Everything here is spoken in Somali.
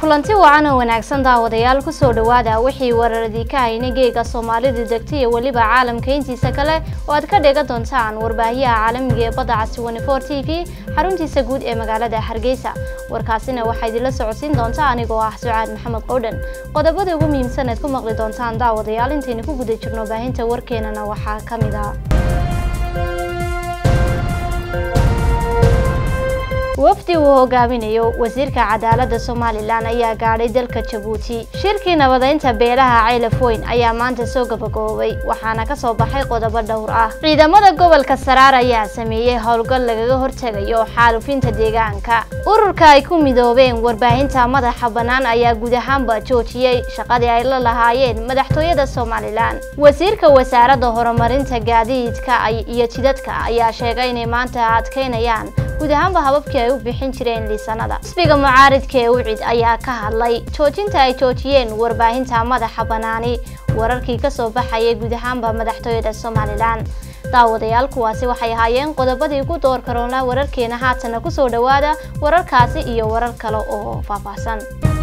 kulanti wacan oo wanaagsan daawadayaal kusoo dhawaada wixii wararadii ka hayna geega soomaalida degta iyo weliba caalamka intiisa kale oo aad ka dheegan doontaan warbaahiyaha caalamiga ee badda casi wanifor t v xaruntiisa guud ee magaalada hargeysa warkaasina waxaa idinla socodsiin doonta anigoo ah sucaad maxamed qowdhan qodobada ugu muhiimsan eed ku maqli doontaan daawadayaal intaynu ku guda jirno baahinta warkeenana waxaa ka mid ah wafdi uu hogaaminayo wasiirka cadaaladda somalilan ayaa gaadhay dalka jabuuti shirkii nabadeynta beelaha ceylafweyn ayaa maanta soo gabagoobay waxaana kasoo baxay qodobo dhowr ah ciidamada gobolka saraar ayaa sameeyey howlgal lagaga hortegayo xaalufinta deegaanka ururka ay ku midoobeen warbaahinta madaxa bannaan ayaa guud ahaanba joojiyey shaqadii ay la lahaayeen madaxtooyada somalilan wasiirka wasaaradda horumarinta gaadiidka iyo jidadka ayaa sheegay inay maanta adkeynayaan guud ahaanba hababkii ay u bixin jireen liisanada xisbiga mucaaridka ee ucid ayaa ka hadlay joojinta ay joojiyeen warbaahinta madaxa bannaani wararkii kasoo baxayay guud ahaanba madaxtooyada somalilan daawadayaal kuwaasi waxay ahaayeen qodobadii ku door karoona wararkeena haatana kusoo dhawaada wararkaasi iyo warar kale oo faahfaahsan